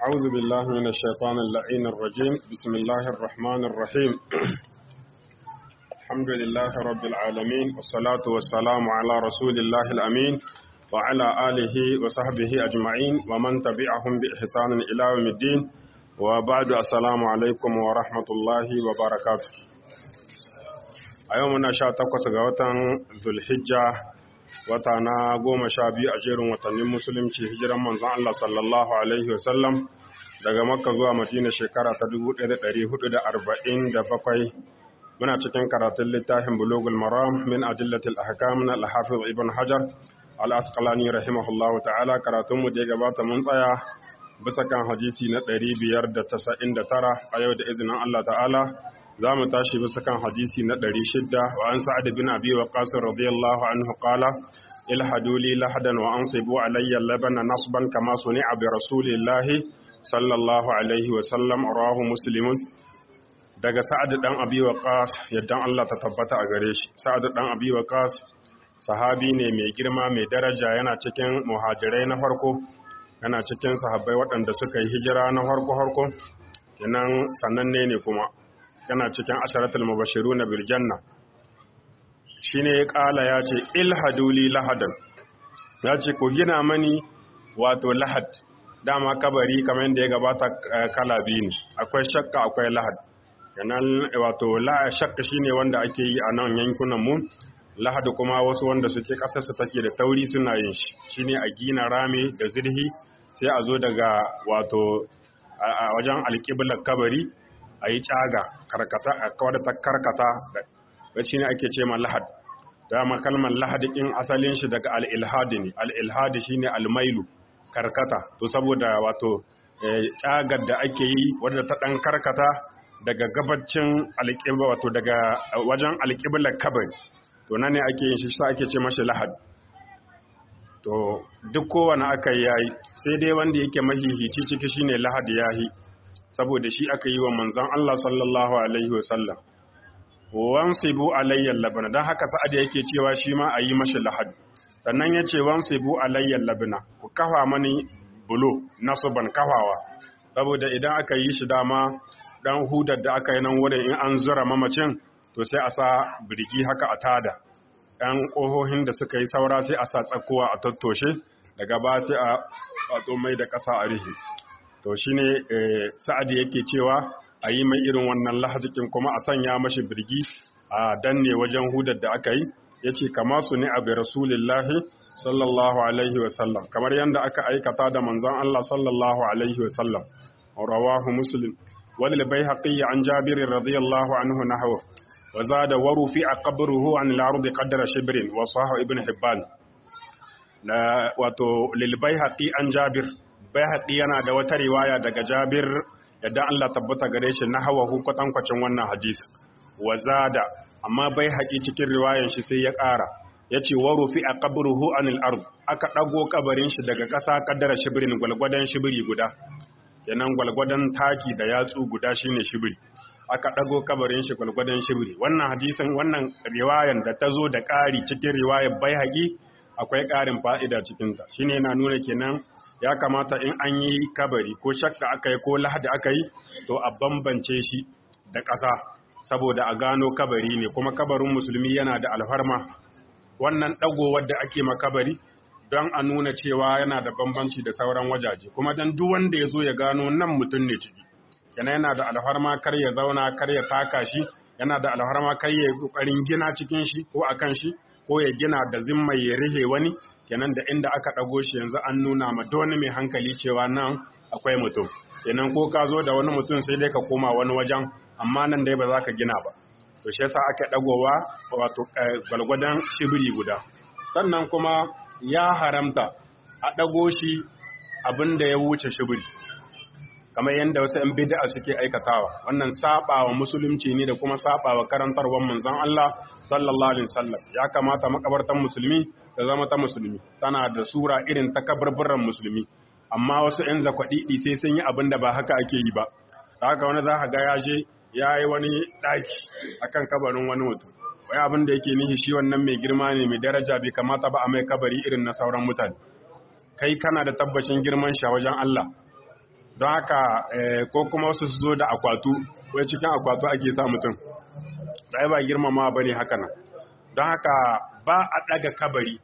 أعوذ بالله من الشيطان اللعين الرجيم بسم الله الرحمن الرحيم الحمد لله رب العالمين والصلاة والسلام على رسول الله الأمين وعلى آله وصحبه أجمعين ومن تبعهم بإحسان إلى يوم الدين وبعد السلام عليكم ورحمة الله وبركاته أيومنا شاتقوس غوتان ذو الحجة wata na goma sha biyu a jerin watannin musulunci hijiran manzon Allah sallallahu alaihi wasallam daga makka zuwa madina shekara ta 1447 muna cikin karatun littafin bulugul maram min adillatil ahkam na al-hafiz ibn hajar al-asqalani rahimahullahu ta'ala karatun mu da ya gabata mun tsaya bisa kan hadisi na 599 a yau da izinin Allah ta'ala za mu tashi bisa kan hadisi na ɗari shidda wa an sa'ad bin abi wa qasir radiyallahu anhu qala ilhadu li lahadan wa ansibu alayya labana nasban kama suni'a bi rasulillahi sallallahu alaihi wa sallam rawahu muslimun daga sa'ad dan abi wa qas yaddan Allah ta tabbata a gare shi sa'ad dan abi wa qas sahabi ne mai girma mai daraja yana cikin muhajirai na farko yana cikin sahabbai waɗanda suka yi hijira na farko farko kenan sananne ne kuma yana cikin asharatul mubashiru na biljanna shi ne ya ƙala ya ce ilhaduli lahadan ya ce ku gina mani wato lahad dama kabari kamar yadda ya gabata kala biyu ne akwai shakka akwai lahad yanan wato shakka shine wanda ake yi a nan yankunan mu lahad kuma wasu wanda suke ƙasarsa take da tauri suna yin shi shine a gina rami da zirhi sai a zo daga wato a wajen alƙiblar kabari a yi caga karkata a kawar ta karkata da shi ne ake ce ma lahad dama kalmar lahadi in asalin shi daga al'ilhadi ne al'ilhadi shi ne almailu karkata to saboda wato cagar da ake yi wadda ta ɗan karkata daga gabacin alƙibla wato daga wajen alƙiblar kabari to nan ne ake yin shi sa ake ce mashi lahad to duk kowane aka yi yayi sai dai wanda yake mahihici ciki shine lahad yahi saboda shi aka yi wa manzan Allah sallallahu Alaihi wasallam. Wansibu alayyar labina, don haka sa'ad yake cewa shi ma a yi mashi lahad. Sannan ya ce wansibu alayyar labina, ku kafa mani bulo nasu ban kafawa, saboda idan aka yi shi dama ɗan hudar da aka yi nan wurin in an zura mamacin, to sai a sa birgi haka a tada. ‘Yan ƙohohin da suka yi saura sai a sa tsakowa a tattoshe, daga ba sai a mai da ƙasa a rihi. to shi ne sa'adi yake cewa a yi mai irin wannan lahajikin kuma a sanya mashi birgi a danne wajen hudar da aka yi ya ce kama su ne abu rasulillahi sallallahu alaihi wasallam kamar yadda aka aikata da manzon Allah sallallahu alaihi wasallam rawahu muslim wal bayhaqi an jabir radiyallahu anhu nahwa wa zada waru fi aqbruhu an al-ardi qadra shibrin wa sahih ibn hibban la wato lil bayhaqi an jabir Baihaqi yana da wata riwaya daga Jabir yadda Allah tabbata gare shi na hawa kwatankwacin wannan hadisi. Wazada amma Baihaqi cikin riwayan shi sai ya ƙara yace wa rufi a qabruhu anil ard aka dago kabarin shi daga ƙasa kaddara shibrin gwalgwadan shibiri guda. Yanan gwalgwadan taki da yatsu guda shine shibiri. Aka dago kabarin shi gwalgwadan shibiri. Wannan hadisin wannan riwayan da ta zo da ƙari cikin riwayar Baihaqi akwai ƙarin fa'ida cikinta. Shine yana nuna kenan ya kamata in an yi kabari ko shakka aka yi ko lahadi aka yi to a bambance shi da ƙasa saboda a gano kabari ne kuma kabarin musulmi yana da alfarma wannan ɗagowar da ake makabari don a nuna cewa yana da bambanci da sauran wajaje kuma don duk wanda ya zo ya gano nan mutum ne ciki yana yana da alfarma kar ya zauna kar ya taka shi yana da alfarma kar ya ƙoƙarin gina cikin shi ko akan shi ko ya gina da zimmai ya rihe wani kenan da inda aka ɗago shi yanzu an nuna ma wani mai hankali cewa nan akwai mutum kenan ko ka zo da wani mutum sai dai ka koma wani wajen amma nan dai ba za ka gina ba to shi yasa aka ɗagowa wato gwalgwadon shibiri guda sannan kuma ya haramta a ɗago shi abin da ya wuce shibiri kamar yadda wasu 'yan bid'a suke aikatawa wannan sabawa musulunci ne da kuma sabawa karantarwar manzon Allah sallallahu alaihi wasallam ya kamata makabartan musulmi ta zama ta musulmi tana da sura irin ta kabarburan musulmi amma wasu 'yan zakwaɗiɗi sai sun yi abin da ba haka ake yi ba haka wani za ka ga ya je ya yi wani ɗaki akan kabarin wani mutum wai abin da yake nihi shi wannan mai girma ne mai daraja bai kamata ba a mai kabari irin na sauran mutane kai kana da tabbacin girman shi a wajen Allah don haka ko kuma wasu su zo da akwatu wai cikin akwatu ake sa mutum da ba girmama ba ne haka nan don haka ba a ɗaga kabari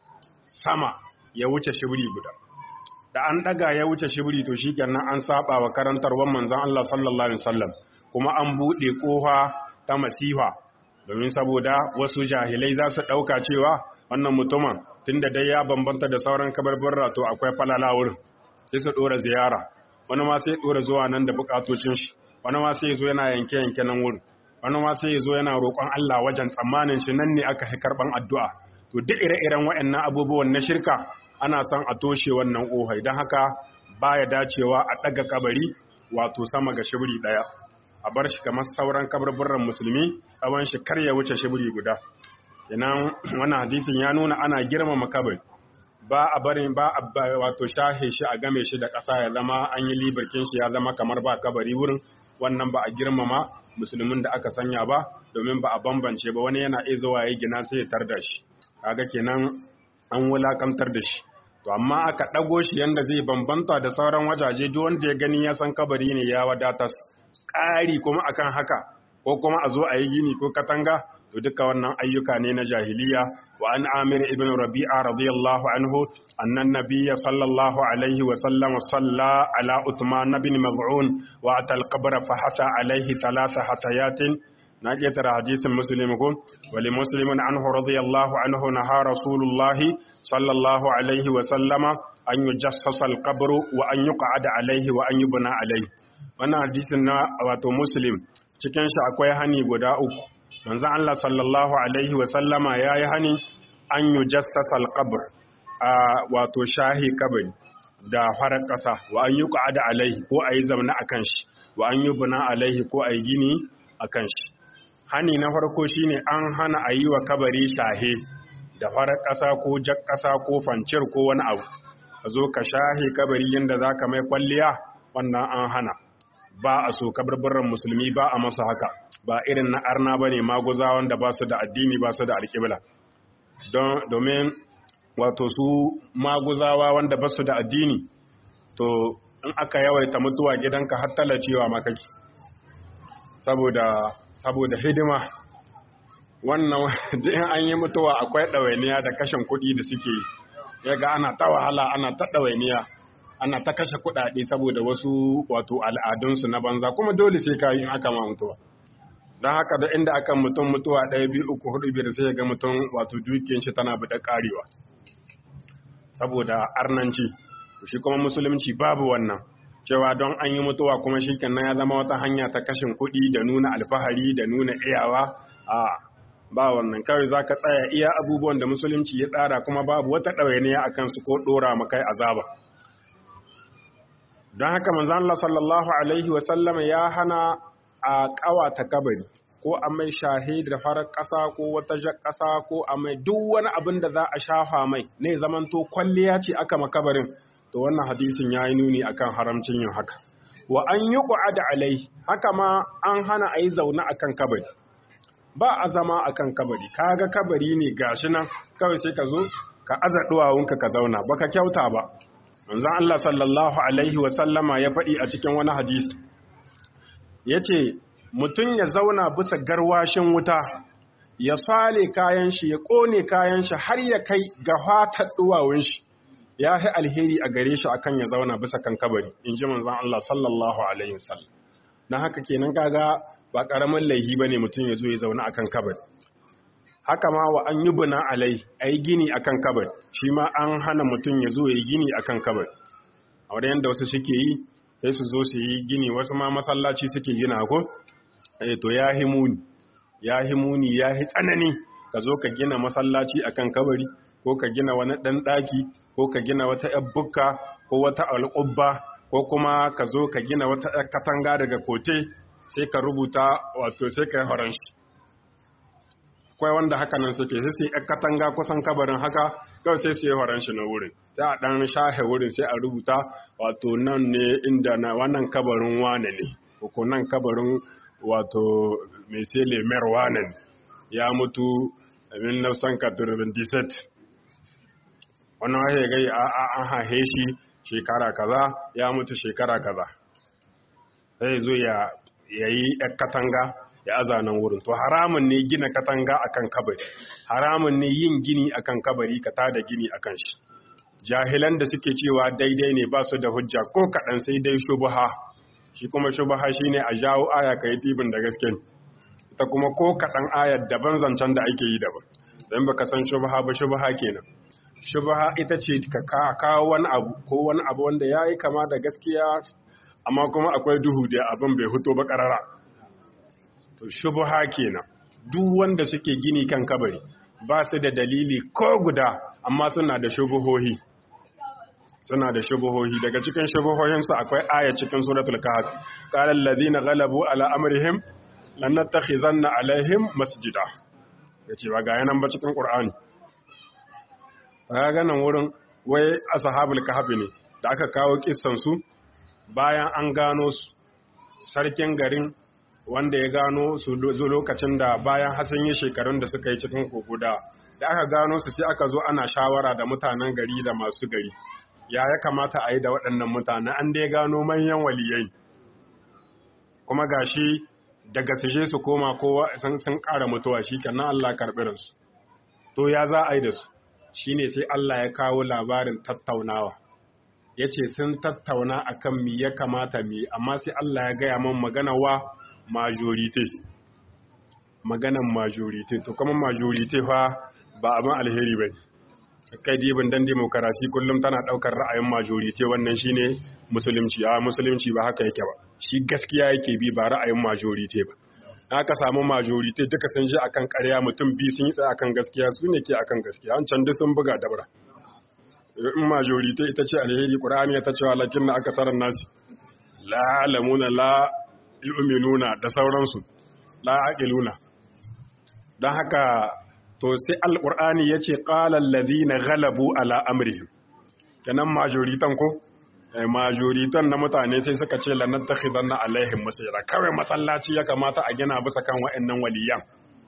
sama ya wuce shibiri guda da an ɗaga ya wuce shibiri to shi kenan an saba wa karantarwar manzon Allah sallallahu alaihi wasallam kuma an buɗe ƙofa ta masifa domin saboda wasu jahilai za su ɗauka cewa wannan mutumin tunda dai ya bambanta da sauran kabarbarra to akwai falala wurin sai su ɗora ziyara wani ma sai ɗora zuwa nan da buƙatocin shi wani ma sai zo yana yanke yanke nan wurin wani ma sai zo yana roƙon Allah wajen tsammanin shi nan ne aka fi karɓan addu'a to duk ire-iren waɗannan abubuwan na shirka ana son a toshe wannan ƙohai don haka baya dacewa a ɗaga kabari wato sama ga shibiri ɗaya a bar shi kamar sauran kabarburran musulmi tsawon shi kar ya wuce shibiri guda inan wannan hadisin ya nuna ana girmama kabari ba a barin ba a wato shahe shi a game shi da ƙasa ya zama an yi liberkin shi ya zama kamar ba kabari wurin wannan ba a girmama musulmin da aka sanya ba domin ba a bambance ba wani yana iya zuwa ya gina sai ya tar da shi kaga kenan an wulakantar da shi to amma aka ɗago shi yanda zai bambanta da sauran wajaje duk wanda ya gani ya san kabari ne ya wadatar ƙari kuma akan haka ko kuma a zo a yi gini ko katanga to duka wannan ayyuka ne na jahiliya wa an amir ibn rabi'a radiyallahu anhu annan nabiyya sallallahu alaihi wa sallam salla ala uthman ibn maz'un wa atal qabr fa hasa alaihi thalatha hasayatin na ƙetare hadisin muslim ko wali muslimin anhu radiyallahu anhu naha rasulullahi sallallahu alaihi wa sallama an yujassasa al-qabr wa an yuqa'ada alaihi wa an yubna alaihi wannan hadisin na wato muslim cikin shi akwai hani guda uku manzon Allah sallallahu alaihi wa sallama yayi hani an yujassasa al-qabr a wato shahi kabari da farar ƙasa wa an yuqa'ada alaihi ko ayi zamna akan shi wa an yubna alaihi ko ayi gini akan shi hani na farko shine an hana a yi wa kabari shahe da farar ƙasa ko jak ƙasa ko fancir ko wani abu ka zo ka shahe kabari yadda za ka mai kwalliya wannan an hana ba a so kabarbaran musulmi ba a masa haka ba irin na arna ba ne maguza wanda ba su da addini ba su da alƙibla domin wato su maguzawa wanda ba su da addini to in aka yawaita mutuwa gidanka har talacewa makaki saboda saboda hidima wannan in an yi mutuwa akwai ɗawainiya da kashin kuɗi da suke ya ga ana ta wahala ana ta ɗawainiya ana ta kashe kuɗaɗe saboda wasu wato al'adunsu na banza kuma dole sai ka yi in aka ma mutuwa don haka da inda aka mutum mutuwa ɗaya biyu uku hudu biyar sai ga mutum wato dukiyar shi tana buɗe ƙarewa saboda arnanci shi kuma musulunci babu wannan cewa don an yi mutuwa kuma shi ya zama wata hanya ta kashin kuɗi da nuna alfahari da nuna iyawa a ba wannan kawai za ka tsaya iya abubuwan da musulunci ya tsara kuma babu wata ɗawainiya a kansu ko ɗora makai azaba don haka manzan Allah sallallahu alaihi wasallama ya hana a ƙawata kabari ko a mai shahe da farar ƙasa ko wata jar ƙasa ko a mai duk wani abin da za a shafa mai ne zamanto kwalliya ce aka makabarin to wannan hadisin ya yi nuni akan haramcin yin haka wa an yi da alai haka ma an hana a yi zaune akan kabari ba a zama akan kabari kaga kabari ne gashi nan kawai sai ka zo ka aza duwawunka ka zauna baka kyauta ba manzon Allah sallallahu alaihi wa sallama ya faɗi a cikin wani hadisi yace mutum ya zauna bisa garwashin wuta ya sale kayan shi ya kone kayan shi har ya kai ga fatar duwawun shi ya fi alheri a gare shi akan ya zauna bisa kan kabari in ji manzon Allah sallallahu alaihi wasallam dan haka kenan kaga ba karamin laihi bane mutum ya zo ya zauna akan kabari haka ma wa an yubna alai ai gini akan kabari shi ma an hana mutum ya zo ya gini akan kabari a wurin yanda wasu suke yi sai su zo su yi gini wasu ma masallaci suke gina ko eh to ya himuni ya himuni ya hi tsanani ka zo ka gina masallaci akan kabari ko ka gina wani dan daki ko ka gina wata ‘yar bukka ko wata al'ubba ko kuma ka zo ka gina wata ‘yar katanga daga kote sai ka rubuta wato sai ka yi horon shi. Kwai wanda haka nan suke sai sai ‘yar katanga kusan kabarin haka kawai sai su yi horon shi na wurin. Sai a ɗan shahe wurin sai a rubuta wato nan ne inda na wannan kabarin wane ne, ko nan kabarin wato mai sai lemer wane ne ya mutu a 1997 wannan wahe gai an hahe shi shekara kaza ya mutu shekara kaza sai zo ya yi katanga ya azanan wurin to haramun ne gina katanga akan kabari haramun ne yin gini akan kabari ka tada gini akan shi jahilan da suke cewa daidai ne ba su da hujja ko kaɗan sai dai shubuha shi kuma shubuha shine a jawo aya ka yi tibin da gaske ita kuma ko kaɗan ayar daban zancen da ake yi daban don baka san shubuha ba shubuha kenan shubuha ita ce ka kawo wani abu ko wani abu wanda ya yi kama da gaskiya amma kuma akwai duhu da abin bai fito ba ƙarara to shubuha kenan duk wanda suke gini kan kabari ba su da dalili ko guda amma suna da shubuhohi suna da shubuhohi daga cikin shubuhohinsu akwai aya cikin suratul kahf qala allazina ghalabu ala amrihim lan nattakhizanna alaihim masjida yace ba ga yanan ba cikin qur'ani ga nan wurin wai ashabul kahf ne da aka kawo kissan su bayan an gano su sarkin garin wanda ya gano su lokacin da bayan hasan yi shekarun da suka yi cikin kokoda da aka gano su sai aka zo ana shawara da mutanen gari da masu gari ya ya kamata a yi da waɗannan mutane an dai gano manyan waliyai kuma gashi daga suje su koma kowa sun ƙara mutuwa shi kenan Allah karɓi ransu to ya za a yi da su shine sai Allah ya kawo labarin tattaunawa ya ce sun tattauna akan mi ya kamata mi amma sai Allah ya gaya man magana wa majorite maganan majorite to kuma majorite fa ba abin alheri ba kai dibin dan demokarasi kullum tana daukar ra'ayin majorite wannan shine musulunci a musulunci ba haka yake ba shi gaskiya yake bi ba ra'ayin majorite ba aka samu majorite duka sun ji akan ƙarya mutum biyu sun yi tsaye akan gaskiya su ne ke akan gaskiya an can duk sun buga dabra in majorite ita ce alheri qur'ani ta cewa lakin na aka sarar nasi la alamuna la yu'minuna da sauransu la aqiluna dan haka to sai alqur'ani yace qala alladhina ghalabu ala amrihim kenan majoritan ko majoritan na mutane sai suka ce lanar ta na alaihim masira kawai masallaci ya kamata a gina bisa kan wa'annan waliyan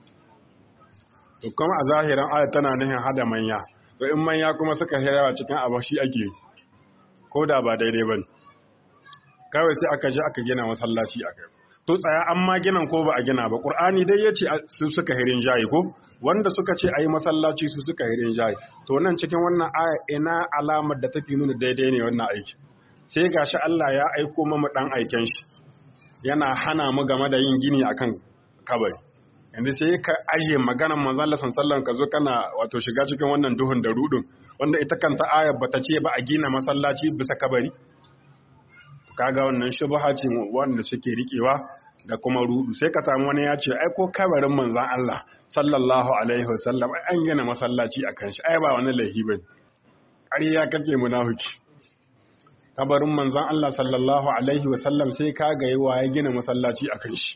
to kuma a zahiran ayat tana nihin hada manya to in manya kuma suka yawa cikin abu shi ake ko da ba daidai ba kawai sai aka je aka gina masallaci a kai to tsaya an ma ginan ko ba a gina ba qur'ani dai yace su suka hirin jayi ko wanda suka ce ayi masallaci su suka hirin jayi to nan cikin wannan aya ina alamar da take nuna daidai ne wannan aiki sai gashi Allah ya aiko mamu dan aiken shi yana hana mu game da yin gini akan kabari yanzu sai ka aje maganar manzon Allah sallallahu ka zo kana wato shiga cikin wannan duhun da rudun wanda ita kanta ayar bata ce ba a gina masallaci bisa kabari kaga wannan shubha ce wanda suke rikewa da kuma rudu sai ka samu wani ya ce ai ko kabarin manzon Allah sallallahu alaihi wasallam an gina masallaci akan shi ai ba wani laifi bane ƙarya kake munafiki kabarin manzon Allah sallallahu alaihi wasallam sai ka ga yawa ya gina masallaci akan shi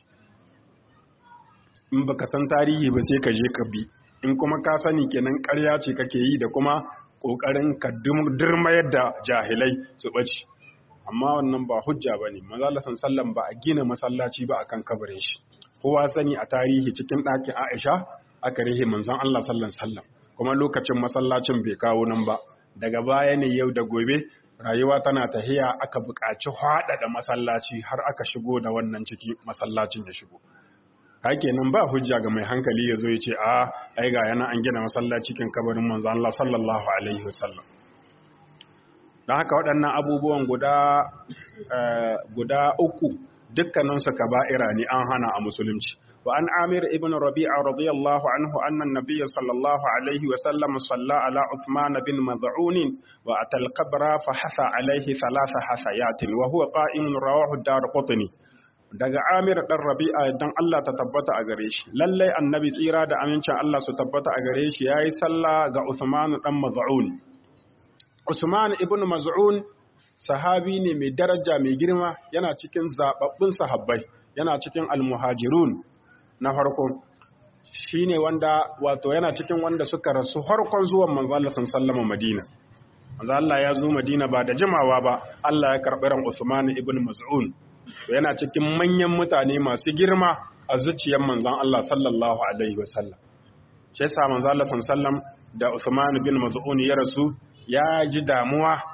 in baka san tarihi ba sai ka je ka bi in kuma ka sani kenan ƙarya ce kake yi da kuma ƙoƙarin ka durmayar da jahilai su ɓace amma wannan ba hujja ba ne manzala sallam ba a gina masallaci ba akan kabarin shi kowa sani a tarihi cikin ɗakin aisha aka rihe manzon Allah sallan sallam kuma lokacin masallacin bai kawo nan ba daga baya ne yau da gobe rayuwa tana tahiya aka buƙaci haɗaɗa masallaci har aka shigo da wannan ciki masallacin ya shigo hake nan ba hujja ga mai hankali ya zo ya ce a ai ga yana an gina masallaci kan kabarin manzo Allah sallallahu alaihi wasallam dan haka waɗannan abubuwan guda guda uku dukkanin su kaba'ira ne an hana a musulunci wa an amir ibn rabi'a radiyallahu anhu anna an-nabiy sallallahu alaihi wasallam salla ala uthman bin mad'un wa atal qabra fa hasa alaihi thalatha hasayatin wa huwa qa'imun rawahu ad-darqutni daga Amir ɗan Rabi'a dan Allah ta tabbata a gare shi lallai annabi tsira da amincin Allah su tabbata a gare shi yayi sallah ga Usman ɗan Maz'un Usman ibn Maz'un sahabi ne mai daraja mai girma yana cikin zababbun sahabbai yana cikin almuhajirun na farko shine wanda wato yana cikin wanda suka rasu harkon zuwan manzo Allah sallallahu Madina manzo Allah ya zo Madina ba da jimawa ba Allah ya karɓi ran Usman ibn Maz'un yana cikin manyan mutane masu girma a zuciyar manzon Allah sallallahu alaihi wasallam shi yasa manzon Allah sallallahu da Uthman bin Maz'un ya rasu ya ji damuwa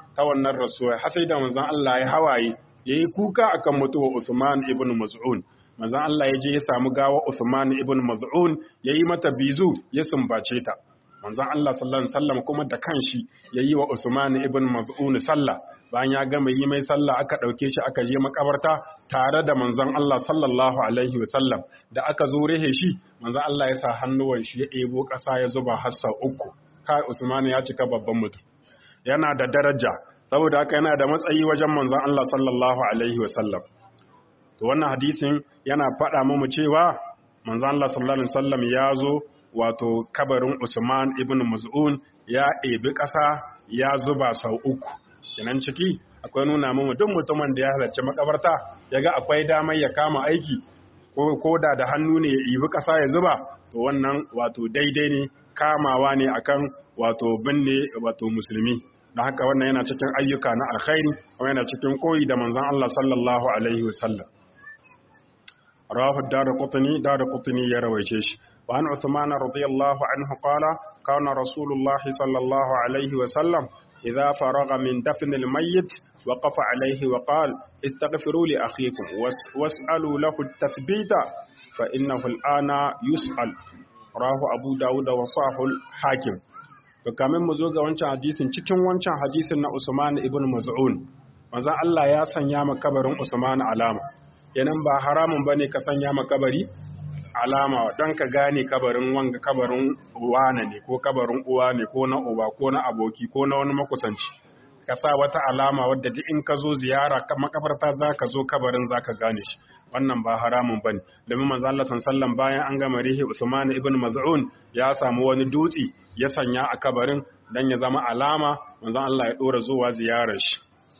ta wannan rasuwa har sai da manzon Allah ya hawaye yayi kuka akan mutuwa Usman ibn Maz'un manzon Allah ya je ya samu gawa Usman ibn Maz'un yayi mata bizu ya sumbace ta manzon Allah sallallahu alaihi wasallam kuma da kanshi yayi wa Usman ibn Maz'un sallah bayan ya gama yi mai sallah aka dauke shi aka je makabarta tare da manzon Allah sallallahu alaihi wasallam da aka zo rehe shi manzon Allah ya sa hannuwan shi ya ebo kasa ya zuba hassa uku kai Usman ya cika babban mutum yana da daraja saboda haka yana da matsayi wajen manzon Allah sallallahu alaihi wasallam to wannan hadisin yana faɗa mu cewa manzon Allah sallallahu alaihi wasallam ya zo wato kabarin Usman ibn Maz'un ya ebi ƙasa ya zuba sau uku kenan ciki akwai nuna mu duk mutumin da ya halarci makabarta yaga akwai damar ya kama aiki ko da da hannu ne ya ibi ƙasa ya zuba to wannan wato daidai ne kamawa ne akan wato binne wato musulmi da haka wannan yana cikin ayyuka na alkhairi kuma yana cikin koyi da manzon Allah sallallahu alaihi wasallam rawahu darqutni darqutni ya rawaice shi wa an uthman radiyallahu anhu qala kana rasulullah sallallahu alaihi wasallam idha faragha min dafn almayyit وقف عليه وقال استغفروا لأخيكم واسألوا له التثبيت فإنه الآن يسأل rahu abu dawud da wasahul hakim to kamin mu zo ga wancan hadisin cikin wancan hadisin na usman ibn maz'un manzon Allah ya sanya ma kabarin usman alama yanan ba haramun bane ka sanya ma kabari alama don ka gane kabarin wanga kabarin wane ne ko kabarin uwa ne ko na uba ko na aboki ko na wani makusanci ka sa wata alama wadda duk in ka zo ziyara makabarta za ka zo kabarin za ka gane shi wannan ba haramun ba ne domin manzo Allah sallallahu bayan an gama rihi Usman ibn Maz'un ya samu wani dutse ya sanya a kabarin dan ya zama alama manzo Allah ya dora zuwa ziyarar shi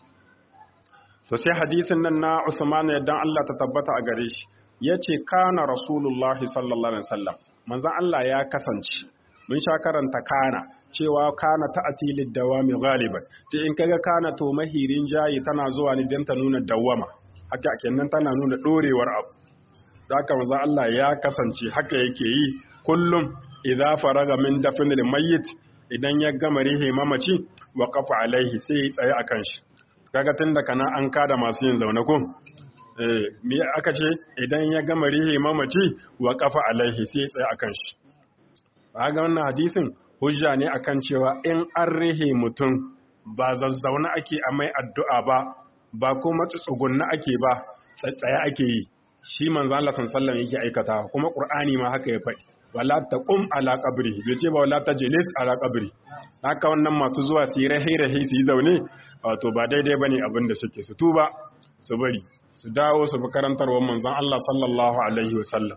to sai hadisin nan na Usman yaddan Allah ta tabbata a gare shi yace kana rasulullahi sallallahu alaihi wasallam manzo Allah ya kasance mun sha karanta kana cewa kana ta'ati lid-dawami ghaliban to in kaga kana to mahirin jayi tana zuwa ne dan ta nuna dawama haka kenan tana nuna dorewar abu haka manzo Allah ya kasance haka yake yi kullum idza faraga min dafnil mayyit idan ya gama rihe mamaci wa qafa alaihi sai ya tsaye akan shi kaga tunda kana an kada masu yin zaune ko eh me aka ce idan ya gama rihe mamaci wa qafa alaihi sai ya tsaye akan shi kaga wannan hadisin hujja ne akan cewa in an rihe mutum ba zazzauna ake a mai addu'a ba ba kuma tsugunna ake ba tsaye ake yi shi manzo Allah sallallahu yake aikata kuma Qur'ani ma haka ya faɗi wala taqum ala qabri bai ce ba wala tajlis ala qabri haka wannan masu zuwa su yi rahi rahi su yi zaune wato ba daidai bane abin da suke su tuba su bari su dawo su bi karantarwar manzon Allah sallallahu alaihi wasallam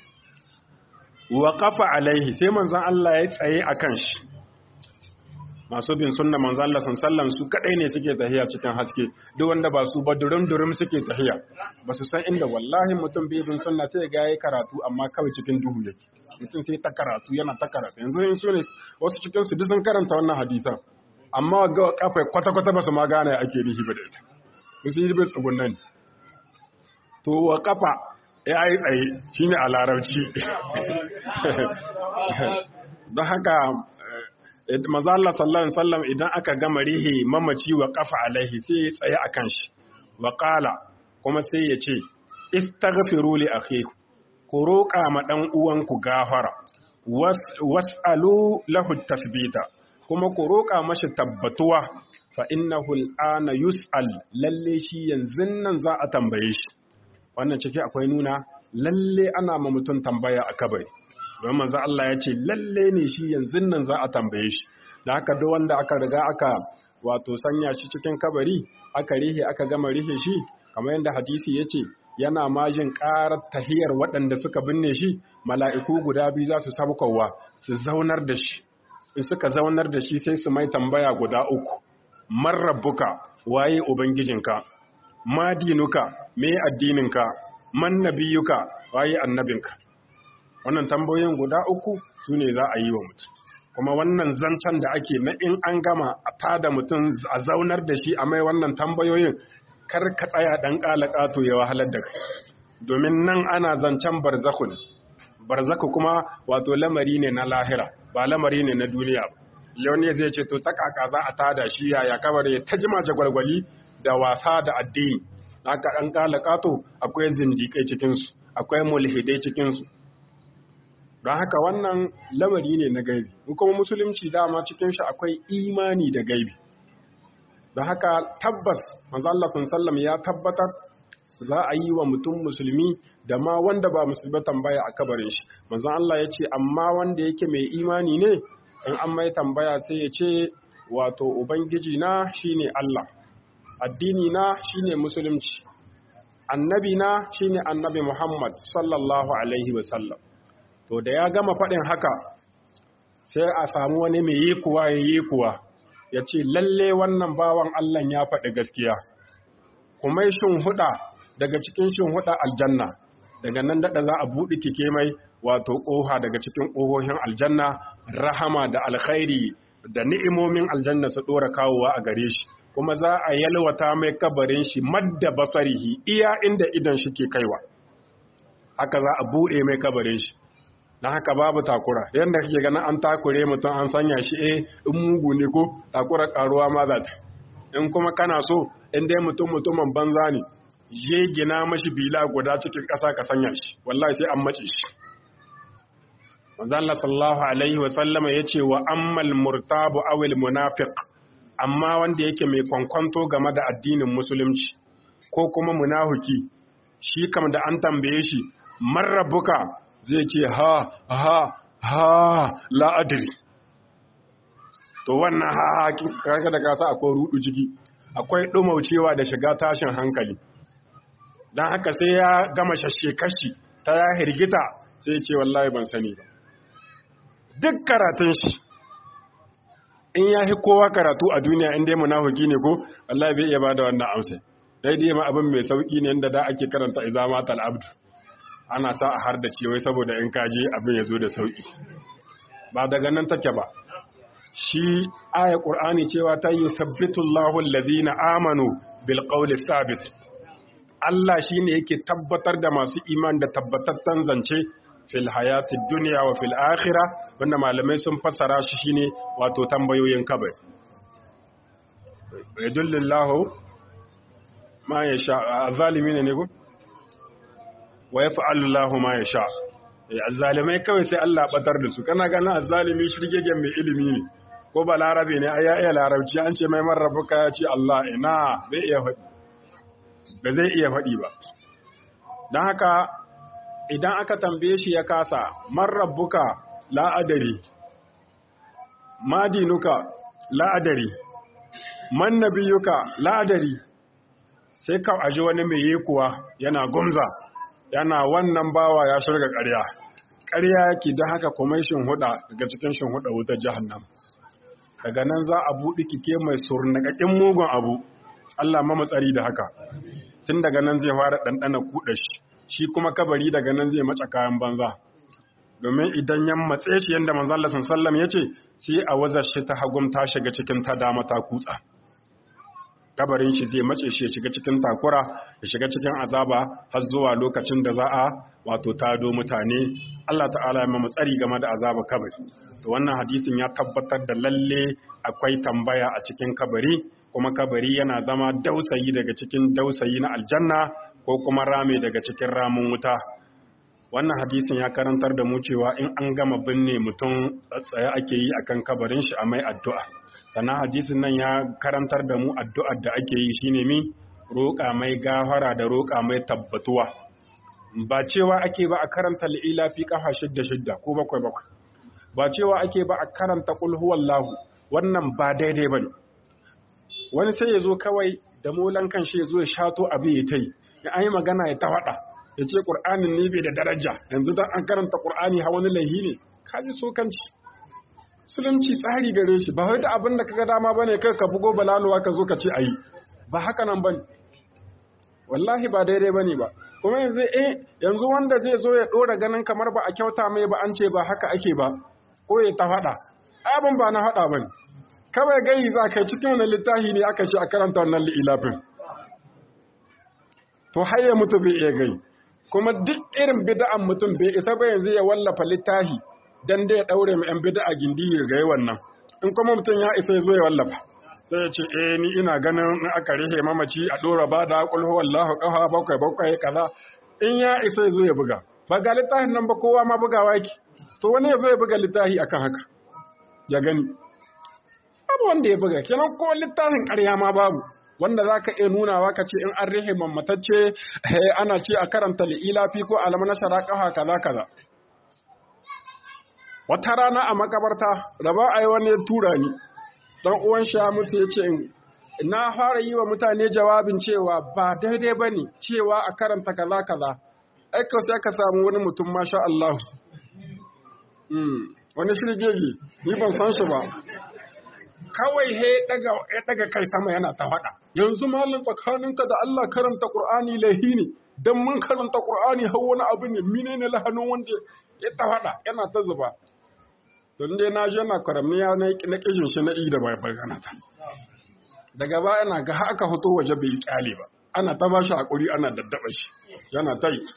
wa kafa alaihi sai manzan Allah ya tsaye a kan shi masu bin sunna manzan Allah sallam su kadai ne suke tahiya cikin haske duk wanda ba su ba durum durum suke tahiya ba su san inda wallahi mutum bai bin sunna sai ga yayi karatu amma kawai cikin duhu yake mutum sai ta karatu yana ta karatu yanzu in su ne wasu cikin su duk sun karanta wannan hadisan amma ga kafa kwata kwata ba su ma gane ake rihi ba da ita su yi bin tsugunnan to wa kafa ya yi tsaye shi ne a larabci don haka mazala sallallahu sallam idan aka gama rihe mamaci wa kafa alaihi sai ya tsaye a kan shi wa kala kuma sai ya ce istaghfiru li akhiku ku roƙa ma ɗan uwanku gafara was'alu lahu tasbita kuma ku roƙa mashi tabbatuwa fa innahu al'ana yus'al lalle shi yanzu nan za a tambaye shi wannan ciki akwai nuna lalle ana ma mutum tambaya a kabari don manzo Allah ya ce lalle ne shi yanzu nan za a tambaye shi da haka duk wanda aka riga aka wato sanya shi cikin kabari aka rihe aka gama rihe shi kamar yadda hadisi ya ce yana majin ƙarar tahiyar waɗanda suka binne shi mala'iku guda biyu za su sabkowa su zaunar da shi in suka zaunar da shi sai su mai tambaya guda uku man rabbuka waye ubangijinka ma dinuka me addininka man nabiyuka waye annabinka wannan tambayoyin guda uku su ne za a yi wa mutum kuma wannan zancen da ake na in an gama a tada mutum a zaunar da shi a mai wannan tambayoyin kar ka tsaya dan kalakato ya wahalar da kai domin nan ana zancen barzaku ne barzaku kuma wato lamari ne na lahira ba lamari ne na duniya ba leone zai ce to tsakaka za a tada shi yaya kabari ta jima jagwalgwali da wasa da addini haka ɗan kalakato akwai zindiƙai cikinsu akwai mulhidai cikinsu don haka wannan lamari ne na gaibi kuma musulunci dama cikin shi akwai imani da gaibi don haka tabbas manzo Allah sallam ya tabbatar za a yi wa mutum musulmi da ma wanda ba musulmi tambaya a kabarin shi manzo Allah ya ce amma wanda yake mai imani ne in an mai tambaya sai ya ce wato ubangiji na shine Allah addini na shine musulunci annabi na shine annabi Muhammad sallallahu alaihi wasallam to da ya gama faɗin haka sai a samu wani mai yi kuwa ya yi kuwa ya ce lalle wannan bawan Allah ya faɗi gaskiya kuma shin huɗa daga cikin shin huɗa aljanna daga nan daɗa za a buɗe kike mai wato ƙoha daga cikin ƙohohin aljanna rahama da alkhairi da ni'imomin aljanna su ɗora kawowa a gare shi kuma za a yalwata mai kabarin shi madda basarihi iya inda idan shi ke kaiwa haka za a buɗe mai kabarin shi na haka babu takura yadda kake ganin an takure mutum an sanya shi eh in mugu ne ko takura karuwa ma za ta in kuma kana so in dai mutum mutumin banza ne je gina mashi bila guda cikin ƙasa ka sanya shi wallahi sai an mace shi manzo Allah sallallahu alaihi wa sallama yace wa ammal murtabu awil munafiq amma wanda yake mai kwankwanto game da addinin musulunci ko kuma munafiki shi kam da an tambaye shi marrabuka zai ce ha ha ha la'adiri to wannan ha kaka da kasa akwai rudu ciki akwai ɗumaucewa da shiga tashin hankali don haka sai ya gama shashe kashi ta ya hirgita sai ce wallahi ban sani ba duk karatun shi in ya fi kowa karatu a duniya inda munafiki ne ko wallahi bai iya ba da wannan amsa daidai ma abin mai sauki ne inda da ake karanta izama tal'abdu ana sa a har da wai saboda in kaje abin ya zo da sauƙi ba daga nan take ba shi aya ƙur'ani cewa ta yi sabbitullahu allazina amanu bil qawli sabit Allah shine yake tabbatar da masu iman da tabbatattan zance fil hayati dunya wa fil akhirah wanda malamai sun fassara shi shine wato tambayoyin kabari yadullillahu ma yasha zalimin ne ko wa ya fa'allu Allah ma ya sha. Azzalimai kawai sai Allah batar da su, kana gana azzalimi shirgegen mai ilimi ne, ko ba larabe ne, a ya iya larabci an ce mai marrabuka ya ce Allah ina bai iya faɗi, ba zai iya faɗi ba. Don haka, idan aka tambaye shi ya kasa, marrabuka la'adari, madinuka la'adari, mannabiyuka la'adari, sai ka aji wani mai yi kuwa yana gumza. yana wannan bawa ya shirga ƙarya ƙarya yake don haka kwamishin huda daga cikin shin huda wutar jahannam daga nan za a buɗe kike mai surnakakin mugun abu Allah ma matsari da haka tun daga nan zai fara ɗanɗana kuɗa shi shi kuma kabari daga nan zai mace kayan banza domin idan ya matse shi yadda manzo Allah sallam ya ce sai a wazar shi ta hagum ta shiga cikin ta dama ta kutsa kabarin shi zai mace shi ya shiga cikin takura ya shiga cikin azaba har zuwa lokacin da za a wato tado mutane Allah ta'ala ya mamu tsari game da azaba kabari to wannan hadisin ya tabbatar da lalle akwai tambaya a cikin kabari kuma kabari yana zama dausayi daga cikin dausayi na aljanna ko kuma rame daga cikin ramin wuta wannan hadisin ya karantar da mu cewa in an gama binne mutum tsaye ake yi akan kabarin shi a mai addu'a sannan hadisin nan ya karantar da mu addu'ar da ake yi shine mi roƙa mai gafara da roƙa mai tabbatuwa ba cewa ake ba a karanta li'ila fi kafa shidda shidda ko bakwai bakwai ba cewa ake ba a karanta qul huwallahu wannan ba daidai bane wani sai ya zo kawai da molan kan shi ya zo ya shato abu ya tai ya an yi magana ya tawada ya ce qur'anin ne bai da daraja yanzu dan an karanta qur'ani ha wani laihi ne kaji so kanci musulunci tsari gare shi ba wai da abin da kaga dama bane kai ka bugo balaluwa ka zo ka ce ayi ba haka nan bane wallahi ba daidai bane ba kuma yanzu eh yanzu wanda zai zo ya dora ganin kamar ba a kyauta mai ba an ce ba haka ake ba ko ya ta faɗa abin ba na faɗa bane kawai gai za ka cikin wani littafi ne aka ce a karanta wannan li'ilafin to har ya mutu bai iya gai kuma duk irin bida'an mutum bai isa ba yanzu ya wallafa littafi dan dai ya daure mu yan bid'a gindi ya gai wannan in kuma mutum ya isa ya zo ya wallafa sai ya ce eh ni ina ganin in aka rihe mamaci a dora ba da kulhu wallahu qaha bakwai bakwai kaza in ya isa ya zo ya buga ba ga littafin nan ba kowa ma bugawa yake to wani ya zo ya buga littafi akan haka ya gani babu wanda ya buga kenan ko littafin ƙarya ma babu wanda za ka iya nunawa ka ce in an rihe mammatacce ana ce a karanta li'ilafi ko alama na sharaƙaha kaza kaza wata rana a makabarta raba a yi wani tura ni dan uwan sha mutu ya ce na fara yi wa mutane jawabin cewa ba daidai ba ne cewa a karanta kaza kaza aika sai aka samu wani mutum masha Allah wani shirgege ni ban san shi ba kawai he daga ya daga kai sama yana ta faɗa yanzu malin tsakaninka da Allah karanta Qur'ani lahi ne dan mun karanta Qur'ani har wani abu ne menene lahanin wanda ya ta faɗa yana ta zuba don dai na je na karamiya na kishin shi na da bai bagana ta daga baya na ga haka hoto waje bai kyale ba ana ta bashi hakuri ana daddaba shi yana ta yi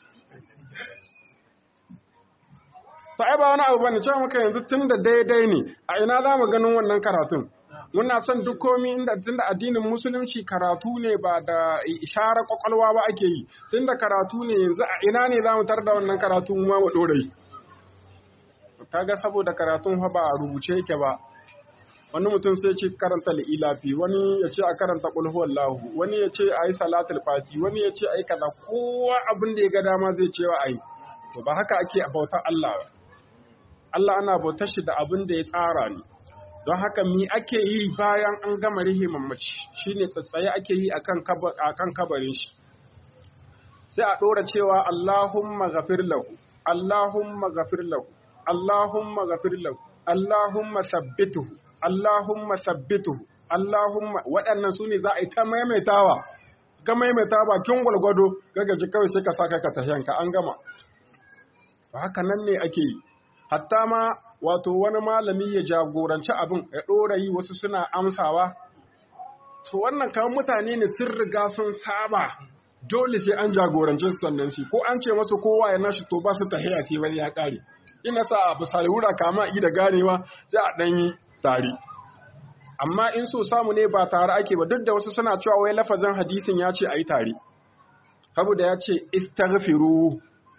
ta ai ba wani abu bane cewa maka yanzu tun da daidai ne a ina za mu ganin wannan karatun muna son duk komi inda tun da addinin musulunci karatu ne ba da isharar kwakwalwa ba ake yi tun da karatu ne yanzu a ina ne za mu tar da wannan karatu ma mu dore kaga saboda karatun fa ba a rubuce yake ba wani mutum sai ce karanta li'ilafi wani ya ce a karanta qul huwallahu wani ya ce ayi salatul fati wani ya ce ayi kaza kowa abin da ya ga dama zai ce wa ayi to ba haka ake bautar Allah ba Allah ana bautar shi da abin da ya tsara ne don haka mi ake yi bayan an gama rihe mamaci shine tsatsaye ake yi akan akan kabarin shi sai a ɗora cewa Allahumma ghafir lahu Allahumma ghafir lahu Allahumma ghafir lahu Allahumma sabbituhu Allahumma sabbituhu Allahumma waɗannan su ne za a yi ta maimaitawa ka maimaita bakin gwalgwado gagaji kawai sai ka saka ka tahiyanka an gama haka nan ne ake yi hatta ma wato wani malami ya jagoranci abin ya ɗora yi wasu suna amsawa to wannan kamar mutane ne sun riga sun saba dole sai an jagorance su sannan shi ko an ce masu kowa ya nashi to ba su tahiya sai wani ya ƙare ina sa a bisa wura kama i da ganewa sai a ɗan yi tare amma in so samu ne ba tare ake ba duk da wasu suna cewa wai lafazin hadisin ya ce a yi tare saboda ya ce istaghfiru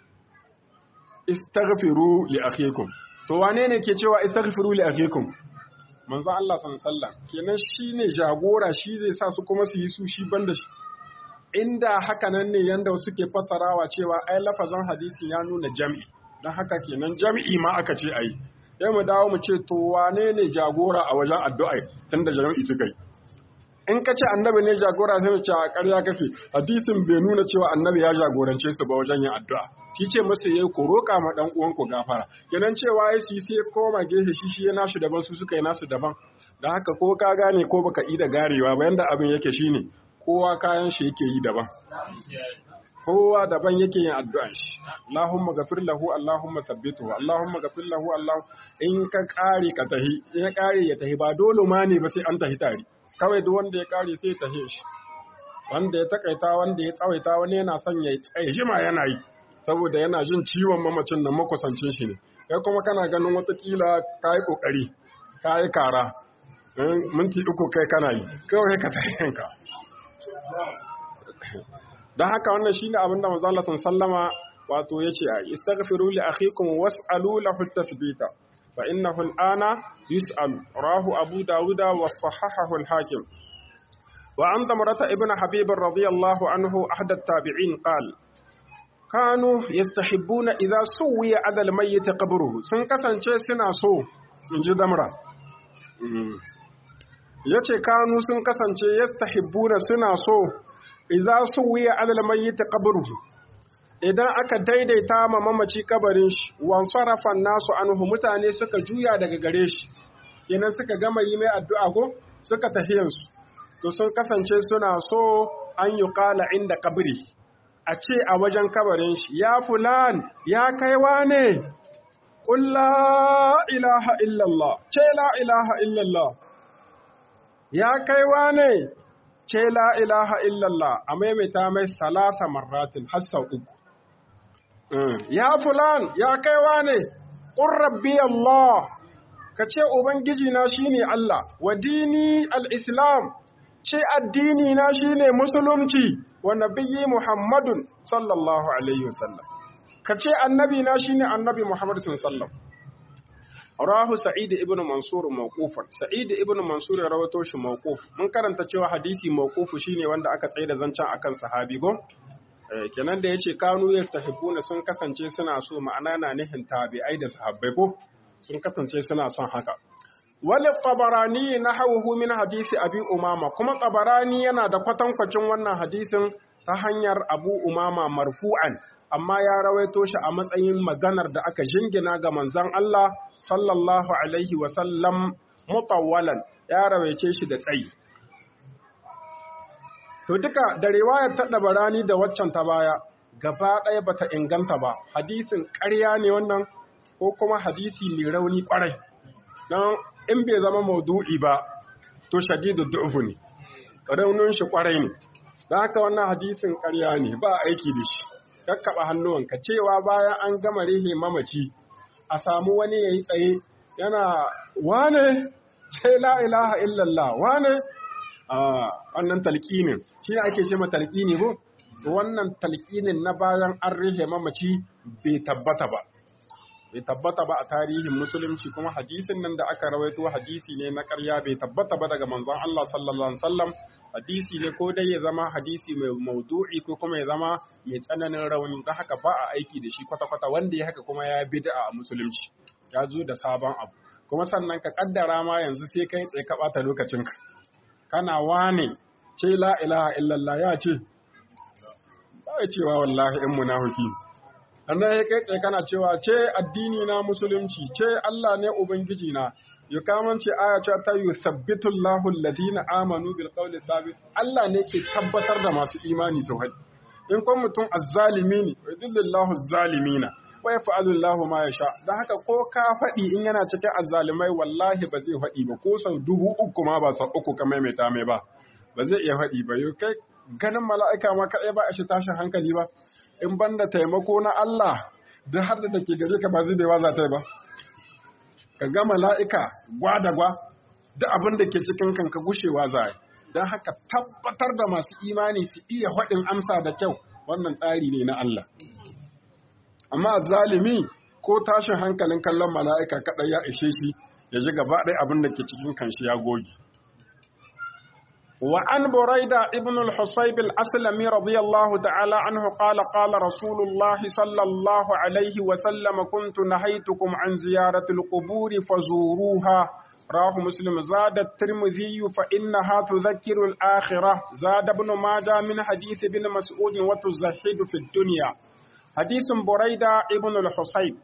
istaghfiru li akhikum to wane ne ke cewa istaghfiru li akhikum manzo Allah sallallahu alaihi wasallam kenan shine jagora shi zai sa su kuma su yi su shi banda shi inda haka nan ne yanda suke fassarawa cewa ai lafazan hadisi ya nuna jam'i dan haka kenan jam'i ma aka ce ai sai mu dawo mu ce to wane ne jagora a wajen addu'a tunda jam'i suka yi in ka ce annabi ne jagora sai mu ce a ƙarya kake hadisin bai nuna cewa annabi ya jagorance su ba wajen yin addu'a shi ce masa yayi ko roƙa ma dan uwan ku gafara kenan cewa ya shi sai koma gefe shi shi ya nashi daban su suka yi nasu daban dan haka ko ka gane ko baka yi da garewa ba yanda abin yake shine kowa kayan shi yake yi daban kowa daban yake yin addu'an shi Allahumma ghafir lahu Allahumma thabbithu Allahumma ghafir lahu Allah in ka kare ka tahi in ya kare ya tahi ba dole ma ne ba sai an tahi tare kawai duk wanda ya kare sai ya tahi shi wanda ya takaita wanda ya tsawaita wani yana son ya tsaye jima yana yi saboda yana jin ciwon mamacin nan makusancin shi ne kai kuma kana ganin watakila ka yi kokari ka yi kara minti uku kai kana yi kawai ka tahi yanka don haka wannan shine abin da manzo Allah sallama wato yace a istaghfiru li akhikum was'alu lahu tathbita fa innahu al'ana yus'al rahu abu dawuda wa sahahahu al-hakim wa an tamrata ibn habib radiyallahu anhu ahad at-tabi'in qala kanu yastahibbuna idha suwiya ala al-mayyit qabruhu sun kasance suna so inji damra yace kanu sun kasance yastahibbuna suna so idza suwiya alal mayyit qabruhu idan aka daidaita ma mamaci kabarin shi wan sarafa nasu anhu mutane suka juya daga gare shi kenan suka gama yi mai addu'a ko suka tafiyan su to sun kasance suna so an yi qala inda kabri a ce a wajen kabarin shi ya fulan ya kaiwa ne qul la ilaha illallah ce la ilaha illallah ya kaiwa ne ce la ilaha illallah a maimaita mai salasa marratin har sau uku. Ya fulan ya kaiwa ne, ƙun rabbi Allah, ka ce ubangiji na shine Allah wa dini al-islam ce addini na shine musulunci wa nabiyyi muhammadun sallallahu alaihi wasallam ka ce annabi na shine annabi muhammad sallallahu rahu sa'id ibn mansur mawqufan sa'id ibn mansur ya rawato shi mawquf mun karanta cewa hadisi mawqufu shine wanda aka tsaye da zancen akan sahabi go kenan da yace kanu yastahibuna sun kasance suna so ma'ana na nihin tabi'ai da sahabbai ko sun kasance suna son haka wal tabarani nahawhu min hadisi abi umama kuma tabarani yana da kwatankwacin wannan hadisin ta hanyar abu umama marfu'an amma ya rawaito shi a matsayin maganar da aka jingina ga manzon Allah sallallahu alaihi wa sallam mutawwalan ya rawaice shi da tsayi To duka da riwayar ta ɗabarani da waccan ta baya gaba ɗaya bata inganta ba, hadisin ƙarya ne wannan ko kuma hadisi mai rauni ƙwarai. Don in bai zama maudu'i ba, to shadidu du'ufu ne, raunin shi ƙwarai ne. Don haka wannan hadisin ƙarya ne ba aiki da shi. Kakkaɓa hannuwanka cewa bayan an gama rihe mamaci, a samu wani ya yi tsaye yana wane sai la ilaha illallah wane a wannan talqinin shi ake ce ma talqini ko to wannan talqinin na bayan an rihe mamaci bai tabbata ba bai tabbata ba a tarihin musulunci kuma hadisin nan da aka rawaito hadisi ne na ƙarya bai tabbata ba daga manzon Allah sallallahu alaihi wasallam hadisi ne ko dai ya zama hadisi mai maudu'i ko kuma ya zama mai tsananin rauni don haka ba a aiki da shi kwata-kwata wanda ya haka kuma ya bid'a a musulunci ya zo da sabon abu kuma sannan ka kaddara ma yanzu sai kai tsaye ka bata lokacinka kana wane ce la ilaha illallah ya ce ba ya cewa wallahi in munafiki annan ya kai tsaye kana cewa ce addini na musulunci ce Allah ne ubangiji na ya kamance aya ce ta yusabbitu Allahu alladhina amanu bil qawli thabit Allah ne ke tabbatar da masu imani su haɗi in kun mutum azzalimi ne wa yudillillahu azzalimina wa yaf'alu Allahu ma yasha dan haka ko ka faɗi in yana cikin azzalimai wallahi ba zai faɗi ba ko sau dubu uku ma ba sau uku ka maimaita mai ba ba zai iya faɗi ba yau kai ganin mala'ika ma kaɗai ba a shi tashin hankali ba in banda taimako na Allah duk har da ke gare ka ba zai bai za ta yi ba ka ga mala'ika gwa da gwa duk abin da ke cikin kanka gushewa za yi don haka tabbatar da masu imani su iya faɗin amsa da kyau wannan tsari ne na Allah amma zalimi ko tashin hankalin kallon mala'ika kaɗai ya ishe shi ya ji gaba ɗaya abin da ke cikin kanshi ya goge. وعن بريدة ابن الحصيب الأسلمي رضي الله تعالى عنه قال قال رسول الله صلى الله عليه وسلم كنت نهيتكم عن زيارة القبور فزوروها راه مسلم زاد الترمذي فإنها تذكر الآخرة زاد ابن ماجه من حديث ابن مسعود وتزهد في الدنيا حديث بريدة ابن الحصيب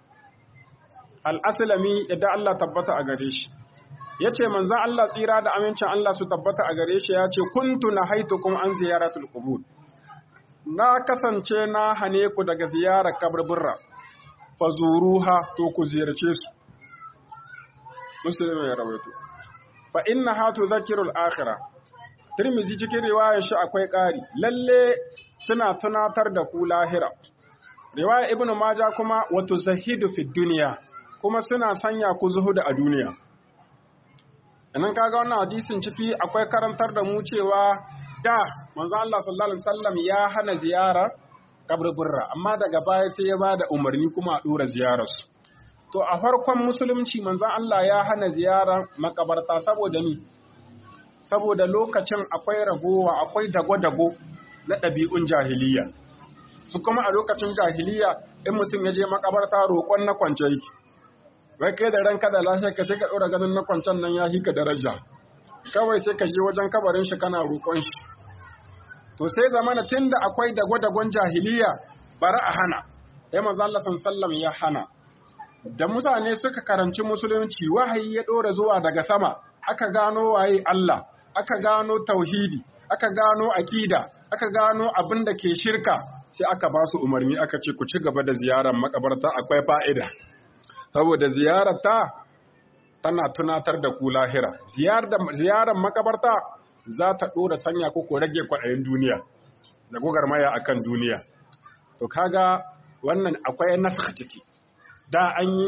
الأسلمي يدعى الله تبت أغريش ya ce manzan Allah tsira da amincin Allah su tabbata a gare shi ya ce kuntu na haitukum an ziyaratul qubur na kasance na hane ku daga ziyarar kaburbura fazuruha to ku ziyarce su muslim ya rawaito fa innaha tudhakkirul akhirah Tirmizi cikin riwayar shi akwai ƙari lalle suna tunatar da ku lahira riwaya ibnu majah kuma wa tuzahidu fid dunya kuma suna sanya ku zuhuda a duniya Inan kaga wannan hadisin ciki akwai karantar da mu cewa da manzo Allah sallallahu alaihi wasallam ya hana ziyarar kaburburra amma daga baya sai ya bada umarni kuma a dora ziyarar su. To a farkon musulunci manzo Allah ya hana ziyarar makabarta saboda ni saboda lokacin akwai ragowa akwai dago-dago na ɗabi'un jahiliya. Su kuma a lokacin jahiliya in mutum ya je makabarta roƙon na kwance yake. wai kai da ranka da lafiya ka sai ka ɗora ganin na kwancan nan ya hika daraja kawai sai ka je wajen kabarin shi kana roƙon shi to sai zamana tun da akwai dago-dagon jahiliya bari a hana ya manzo Allah sallam ya hana da mutane suka karanci musulunci wahayi ya ɗora zuwa daga sama aka gano waye Allah aka gano tauhidi aka gano akida aka gano abin da ke shirka sai aka ba su umarni aka ce ku ci gaba da ziyarar makabarta akwai fa'ida saboda ziyararta tana tunatar da ku lahira ziyarar makabarta za ta ɗora sanya ku ko rage kwaɗayin duniya da maya akan duniya to kaga wannan akwai nasa ciki da an yi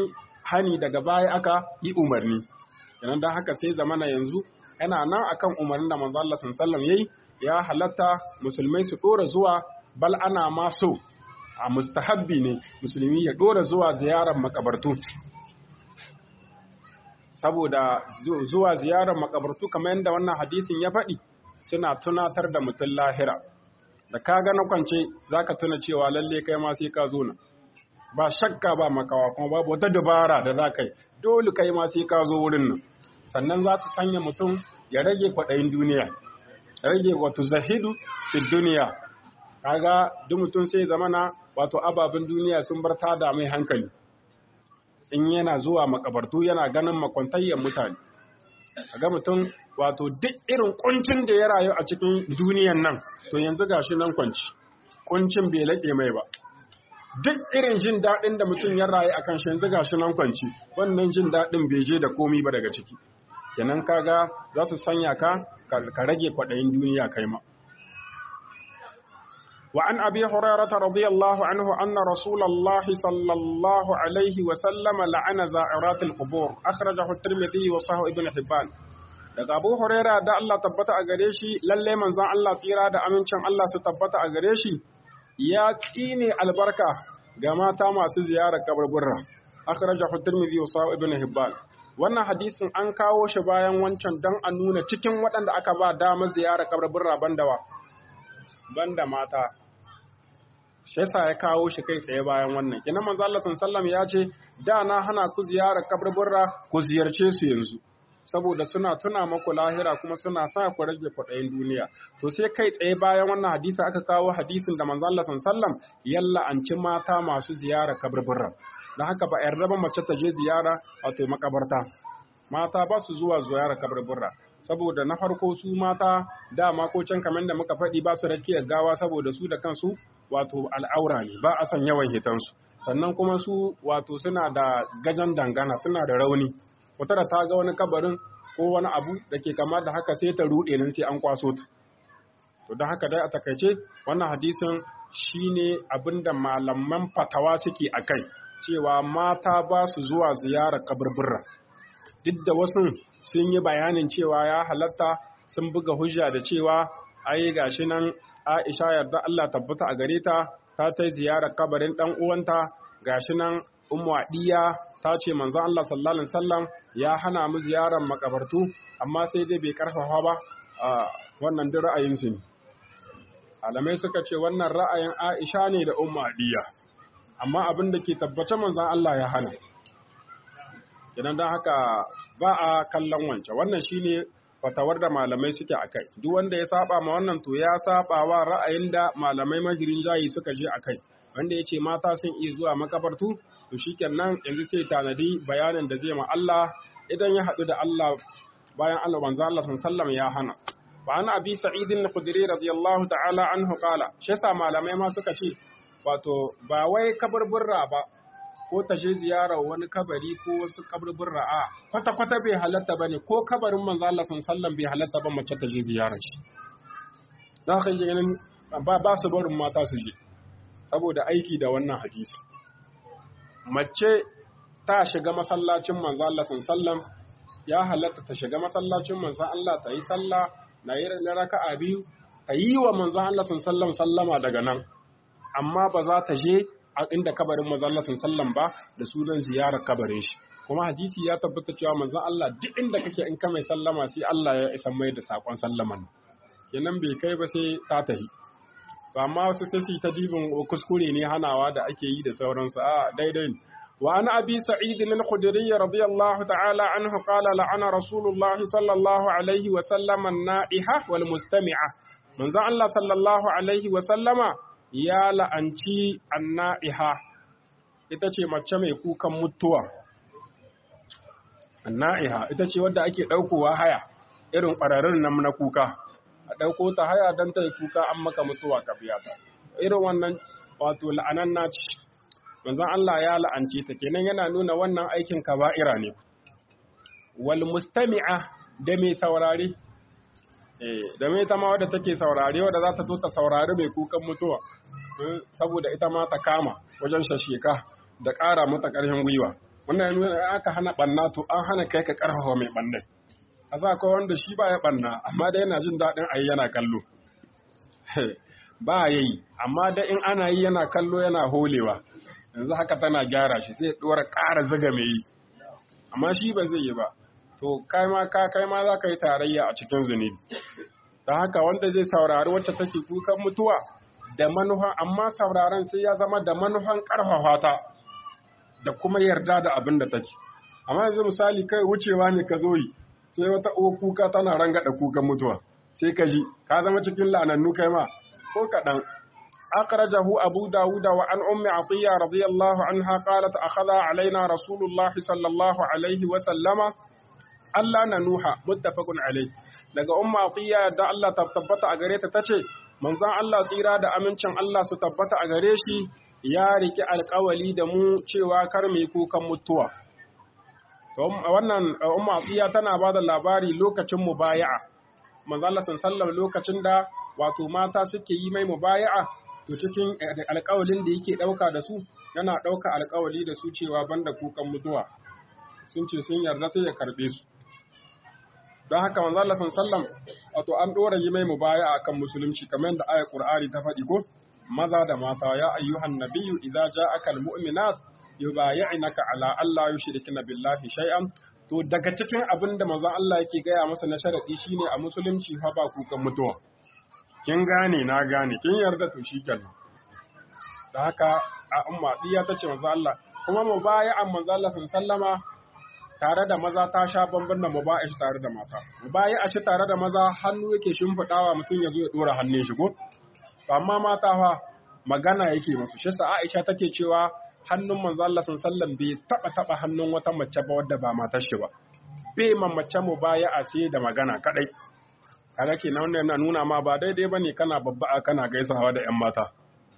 hani daga baya aka yi umarni kenan dan haka sai zamana yanzu yana nan akan umarnin da manzo Allah sallallahu alaihi yayi ya halatta musulmai su dora zuwa bal ana ma so a mustahabbi ne musulmi ya dora zuwa ziyarar makabartu saboda zuwa ziyarar makabartu kamar yadda wannan hadisin ya faɗi suna tunatar da mutum lahira da ka ga na kwance za ka tuna cewa lalle kai ma sai ka zo na ba shakka ba makawa kuma babu wata dabara da za ka yi dole kai ma sai ka zo wurin nan sannan za su sanya mutum ya rage kwaɗayin duniya rage wato zahidu fi duniya kaga duk mutum sai zamana wato ababen duniya sun bar tada mai hankali in yana zuwa makabartu yana ganin makwantayyar mutane ga mutum wato duk irin kuncin da ya rayu a cikin duniyan nan to yanzu gashi nan kwanci kuncin bai laƙe mai ba duk irin jin daɗin da mutum ya rayu a kan shi yanzu gashi nan kwanci wannan jin daɗin bai je da komi ba daga ciki kenan kaga za su sanya ka ka rage kwaɗayin duniya kai ma وعن أبي هريرة رضي الله عنه أن رسول الله صلى الله عليه وسلم لعن زائرات القبور أخرجه الترمذي وصححه ابن حبان daga Abu Huraira da Allah tabbata a gare shi lalle manzon Allah tsira da amincin Allah su tabbata a gare shi ya tsine albarka ga mata masu ziyarar kaburburra akhrajahu Tirmidhi wa Sahih Ibn Hibban wannan hadisin an kawo shi bayan wancan dan a nuna cikin waɗanda aka ba damar ziyarar kaburburra bandawa banda mata shi yasa ya kawo shi kai tsaye bayan wannan kina manzo Allah sallallahu ya ce da na hana ku ziyarar kaburburra ku ziyarce su yanzu saboda suna tuna maku lahira kuma suna sa ku rage kwaɗayin duniya to sai kai tsaye bayan wannan hadisi aka kawo hadisin da manzo Allah sallallahu yalla an ci mata masu ziyarar kaburburra dan haka ba yarda ba mace ta je ziyara wato makabarta mata ba su zuwa ziyarar kaburburra saboda na farko su mata dama ko can kamar da muka faɗi ba su rakiyar gawa saboda su da kansu wato al'aura ne ba a san yawan hitansu sannan kuma su wato suna da gajan dangana suna da rauni wata da ta ga wani kabarin ko wani abu da ke kama da haka sai ta ruɗe nan sai an kwaso ta to don haka dai a takaice wannan hadisin shine abin da malaman fatawa suke a kai cewa mata ba su zuwa ziyarar kaburbura duk da wasu sun yi bayanin cewa ya halatta sun buga hujja da cewa ai gashi nan Aisha yarda Allah tabbata a gare ta ta ta ziyarar kabarin dan uwanta gashi nan Ummu Adiya ta ce manzon Allah sallallahu alaihi wasallam ya hana mu ziyarar makabartu amma sai dai bai karfafa ba a wannan duk ra'ayin su ne alamai suka ce wannan ra'ayin Aisha ne da Ummu Adiya amma abin da ke tabbace manzon Allah ya hana idan don haka ba a kallon wancan wannan shine fatawar da malamai suke a kai duk wanda ya saba ma wannan to ya saba wa ra'ayin da malamai mahirin jayi suka je a kai wanda ya ce mata sun iya zuwa makabartu to shikenan yanzu sai tanadi bayanin da zai ma Allah idan ya haɗu da Allah bayan Allah manzo Allah sallallahu ya hana wa ana abi sa'id al-khudri radiyallahu ta'ala anhu qala shi yasa malamai ma suka ce wato ba wai kaburburra ba ko ta je ziyarar wani kabari ko wasu kaburburra a kwata kwata bai halatta bane ko kabarin manzo Allah sallallahu bai halatta ba mace ta je ziyarar shi za ka yi ganin ba ba su barin mata su je saboda aiki da wannan hadisi mace ta shiga masallacin manzo Allah sallallahu ya halatta ta shiga masallacin manzo Allah ta yi sallah na yi raka'a biyu ta yi wa manzo Allah sallallahu sallama daga nan amma ba za ta je a inda kabarin manzo Allah sallallahu ba da sunan ziyarar kabarin shi kuma hadisi ya tabbata cewa manzo Allah duk inda kake in ka mai sallama sai Allah ya isa mai da sakon sallaman kenan bai kai ba sai ta tahi ba amma wasu sai su ta dibin kuskure ne hanawa da ake yi da sauransu a daidai ne وعن أبي سعيد الخدري رضي الله تعالى عنه قال لعن رسول الله صلى الله عليه وسلم النائحة والمستمعة من ذا الله صلى الله عليه وسلم يا لأنتي النائحة ita ce mace mai kukan mutuwa na'iha ita ce wadda ake ɗaukowa haya irin ƙwararrun nan na kuka a ɗauko ta haya don ta yi kuka an maka mutuwa ka biya ta irin wannan wato la'anan na ci manzon Allah ya la'ance ta kenan yana nuna wannan aikin kaba'ira ne wal mustami'a da mai saurare eh da mai ta ma wadda take saurare wadda za ta zo ta saurari mai kukan mutuwa saboda ita ma ta kama wajen shasheka da ƙara mata ƙarfin gwiwa wannan nuna aka hana banna to an hana kai ka karfafa mai banne a sa ko wanda shi ba ya banna amma da yana jin daɗin ayi yana kallo ba yayi amma da in ana yi yana kallo yana holewa yanzu haka tana gyara shi sai ɗora ƙara zaga mai yi amma shi ba zai yi ba to kai ma ka kai ma za ka yi tarayya a cikin zunubi don haka wanda zai saurari wacce take kukan mutuwa da manufan amma sauraron sai ya zama da manufan ƙarfafa ta da kuma yarda da abin da take amma yanzu misali kai wucewa ne ka zo yi sai wata uwa kuka tana rangada kukan mutuwa sai ka ji ka zama cikin la'anannu kai ma ko kaɗan أخرجه أبو داود وعن أم عطية رضي الله عنها قالت أخذ علينا رسول الله صلى الله عليه وسلم ألا ننوح متفق عليه daga umma atiya da Allah ta tabbata a gare ta tace manzon Allah tsira da amincin Allah su tabbata a gare shi ya riki alƙawali da mu cewa kar mu yi kukan mutuwa to wannan umma atiya tana ba da labari lokacin mubaya'a manzon Allah sallallahu lokacin da wato mata suke yi mai mubaya'a to cikin alƙawalin da yake ɗauka da su yana ɗauka alƙawali da su cewa banda kukan mutuwa sun ce sun yarda sai ya karɓe su don haka manzo Allah sallam wato an ɗora yi mai mubaya akan musulunci kamar yadda ayat Qur'ani ta faɗi ko maza da mata ya ayyuhan nabiyyu idza ja'aka almu'minat yubayyi'naka ala alla yushrikna billahi shay'an to daga cikin abin da manzo Allah yake gaya masa na sharadi shine a musulunci fa ba kukan mutuwa kin gane na gane kin yarda to shikenan da haka a umma diya tace manzo Allah kuma mubaya'an manzo Allah sallama tare da maza ta sha bamban da muba'i tare da mata mubayi'a shi tare da maza hannu yake shimfidawa mutum ya zo ya dora hannun shi ko amma mata fa magana yake musu shi sa Aisha take cewa hannun manzo Allah sallallahu bai taba taba hannun wata mace ba wadda ba matar shi ba bai ma mace mubayi'a sai da magana kadai kaga kenan wannan yana nuna ma ba daidai bane kana babba kana gaisawa da ƴan mata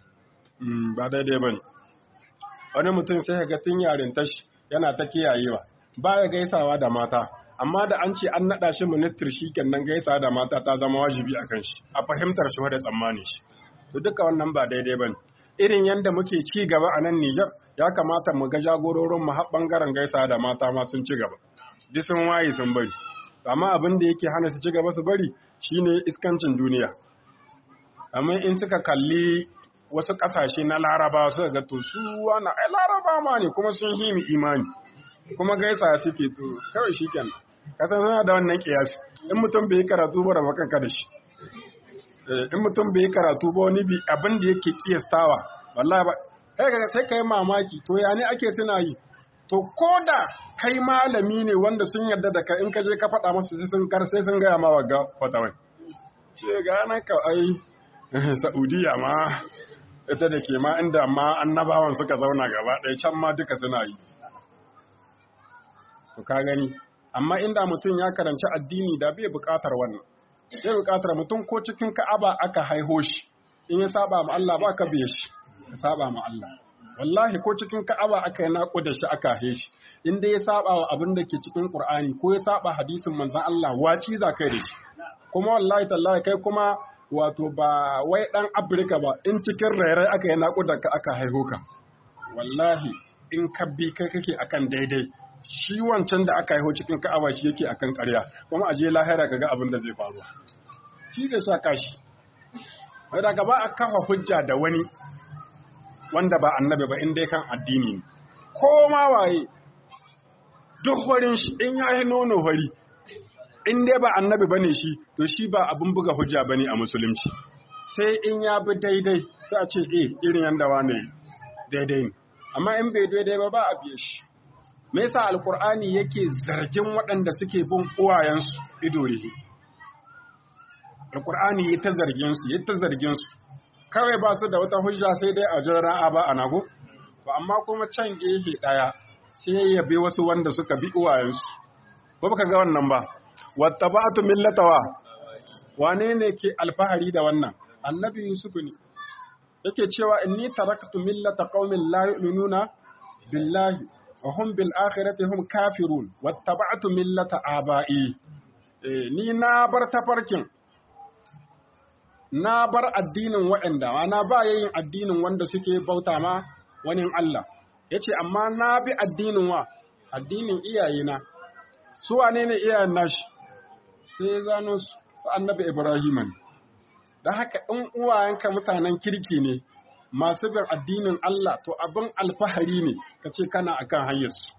ba daidai bane wani mutum sai ga tun yarin tashi yana ta kiyayewa ba ya gaisawa da mata amma da an ce an naɗa shi ministir shi kenan gaisawa da mata ta zama wajibi a kan shi a fahimtar shi da tsammani shi to duka wannan ba daidai ba irin yadda muke ci gaba a nan Nijar ya kamata mu ga jagororin mu har bangaren gaisawa da mata ma sun ci gaba duk sun waye sun bari amma abin da yake hana su ci gaba su bari shine iskancin duniya amma in suka kalli wasu ƙasashe na laraba suka ga to su wani ai laraba ma ne kuma sun himi imani kuma gaisa suke to kawai shi kenan kasan suna da wannan kiyasi in mutum bai yi karatu ba raba kanka da shi in mutum bai yi karatu ba wani bi abin da yake kiyastawa wallahi ba kai ga sai kai mamaki to ya ne ake suna yi to koda kai malami ne wanda sun yarda da kai in ka je ka faɗa musu sai sun kar sai sun gaya ma wagga fatawai ce ga nan ka ai Saudiya ma ita da ke ma inda ma annabawan suka zauna gaba ɗaya can ma duka suna yi to ka gani amma inda mutum ya karanci addini da bai buƙatar wannan sai buƙatar mutum ko cikin ka'aba aka haiho shi in ya saba ma Allah ba ka biye shi ya saba ma Allah wallahi ko cikin ka'aba aka yi naƙo da shi aka haihe shi in dai ya saba wa abin da ke cikin Qur'ani ko ya saba hadisin manzon Allah waci za kai da shi kuma wallahi tallahi kai kuma wato ba wai dan Afirka ba in cikin rairai aka yi naƙo da ka aka haiho ka wallahi in ka bi kai kake akan daidai shi wancan da aka haihu cikin ka'aba shi yake akan ƙarya kuma aje lahira kaga abin da zai faru shi zai sa kashi wai daga ba a kafa hujja da wani wanda ba annabi ba in dai kan addini ne ko ma waye duk warin shi in ya yi nono fari in dai ba annabi bane shi to shi ba abin buga hujja bane a musulunci sai in ya bi daidai sai a ce eh irin yanda wane daidai ne amma in bai daidai ba ba a biye shi me yasa alkur'ani yake zargin waɗanda suke bin uwayensu ido rihi alkur'ani ya ta zargin su ya ta zargin su kawai ba su da wata hujja sai dai a jira a ba a nago to amma kuma can gehe daya sai ya bi wasu wanda suka bi uwayensu ko baka ga wannan ba wattaba'tu millatawa wane ne ke alfahari da wannan annabi yusuf ne yake cewa inni taraktu millata qaumin la yu'minuna billahi wa hum bil akhirati hum kafirun wattaba'tu millata aba'i ni na bar tafarkin na bar addinin waɗanda na ba yayin addinin wanda suke bauta ma wani Allah yace amma na bi addinin wa addinin iyayena su wane ne iyayen nashi sai ya zano su annabi Ibrahim ne da haka in uwayenka mutanen kirki ne masu bin addinin Allah to abin alfahari ne ka ce kana akan hanyar su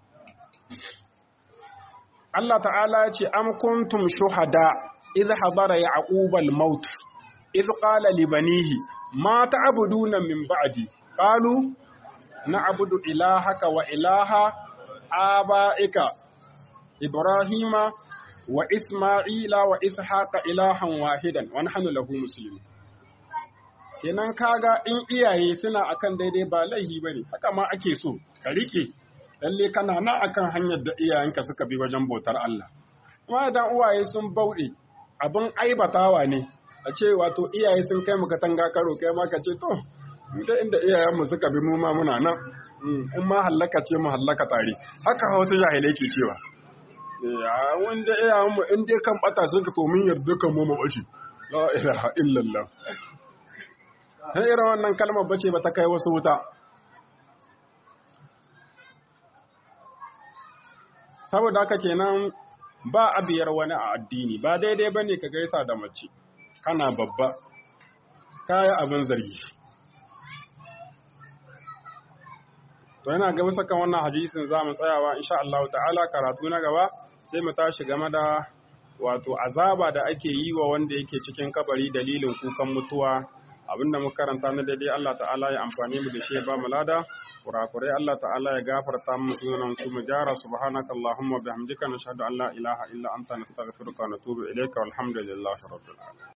Allah ta'ala ya ce am kuntum shuhada idh hadara ya'qub al-maut idh qala li banihi ma ta'buduna min ba'di qalu na'budu ilahaka wa ilaha aba'ika ibrahima wa isma'ila wa ishaqa ilahan wahidan wa nahnu lahu muslimun kenan kaga in iyaye suna akan daidai ba laihi bane haka ma ake so ka rike lalle kana nan akan hanyar da iyayenka suka bi wajen bautar Allah kuma idan uwaye sun bauɗe abin aibatawa ne a ce wato iyaye sun kai muka tanga karo kai ma ka ce to da inda iyayenmu suka bi mu ma muna nan in ma hallaka ce mu hallaka tare haka wasu jahilai ke cewa ya wanda iyayenmu in dai kan bata sun ka to mun yarda kan mu mabashi la ilaha illallah sai irin wannan kalmar bace ba ta kai wasu wuta saboda haka kenan ba a biyar wani a addini ba daidai bane ka gaisa da mace kana babba kaya abin zargi to yana ga bisa kan wannan hadisin za mu tsayawa insha Allah ta'ala karatu na gaba sai mu tashi game da wato azaba da ake yi wa wanda yake cikin kabari dalilin kukan mutuwa abinda muka karanta na daidai Allah ta'ala ya amfani mu da shi ya ba mu lada kurakurai Allah ta'ala ya gafarta mu sunan su mu jara subhanaka allahumma bihamdika nashhadu an la ilaha illa anta nastaghfiruka wa natubu ilayka walhamdulillahi rabbil alamin